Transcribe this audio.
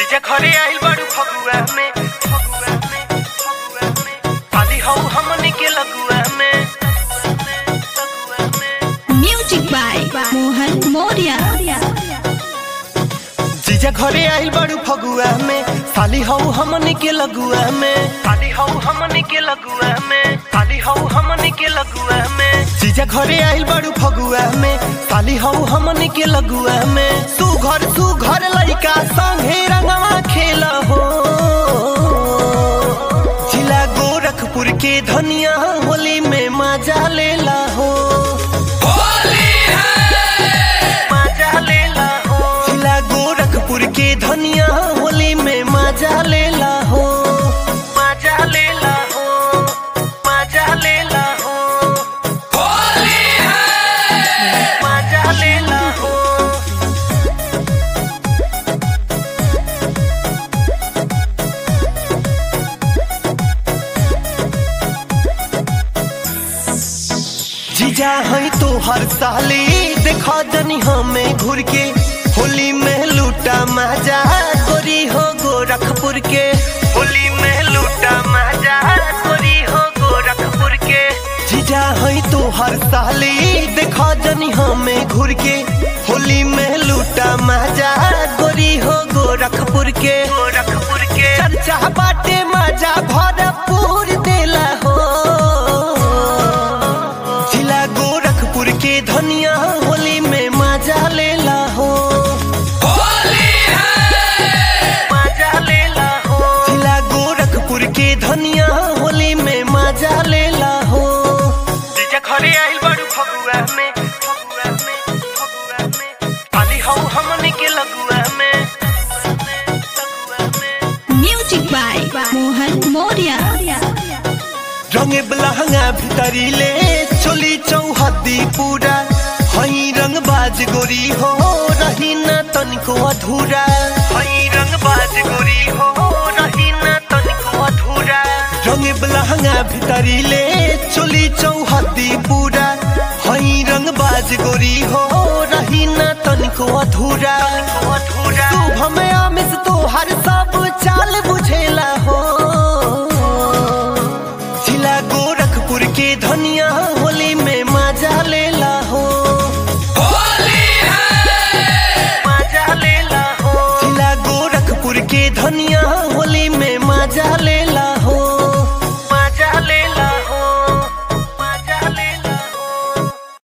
जीजा घरे आइल बाड़ू फगुआ में फगुआ में फगुआ में खाली हौ हमनी के लगुआ में लगुआ में Music by Mohan Moria. जीजा घरे आइल बाड़ू फगुआ में खाली हौ हमनी के लगुआ में खाली हौ हमनी के लगुआ में खाली हौ हमनी के लगुआ में जीजा घरे आइल बाड़ू फगुआ में खाली हौ हमनी के लगुआ में सुघर सुघर लइका संगे रंगवा खेल हो जिला गोरखपुर के धनिया होली में मजा लेला हो मजा लेला हो जिला गोरखपुर के धनिया होली में मजा लेला हो मजा लेला हो मजा लेला हो मजा लेला हो जीजा है तो हर साली देखा जनी हमें घूर के होली में लूटा मजा गोरी हो गोरखपुर के होली में लूटा मजा गोरी हो गोरखपुर के जीजा है तो हर साली देखा जनी हमें घूर के होली में लूटा मजा गोरी हो गोरखपुर के गोरखपुर के चर्चा बाटे मजा भरपूर देला हो जिला गोरखपुर के धनिया होली में मजा लेला हो मजा लेला हो जिला गोरखपुर के धनिया होली में मजा लेला हो जीजा घरे आइल बाड़ू फगुआ में फगुआ में फगुआ में खाली हौ हमनी के लगुआ में लगुआ में Music by Mohan Moria. रंगे बलहंगा भितरी ले चोली चौहदी पूरा हई रंग बाज गोरी हो रही न तनिको अधूरा हई रंग बाज गोरी हो रही न तनिको अधूरा रंगे बलहंगा भितरी ले चोली चौहदी पूरा हई रंग बाज गोरी हो रही न तनिको अधूरा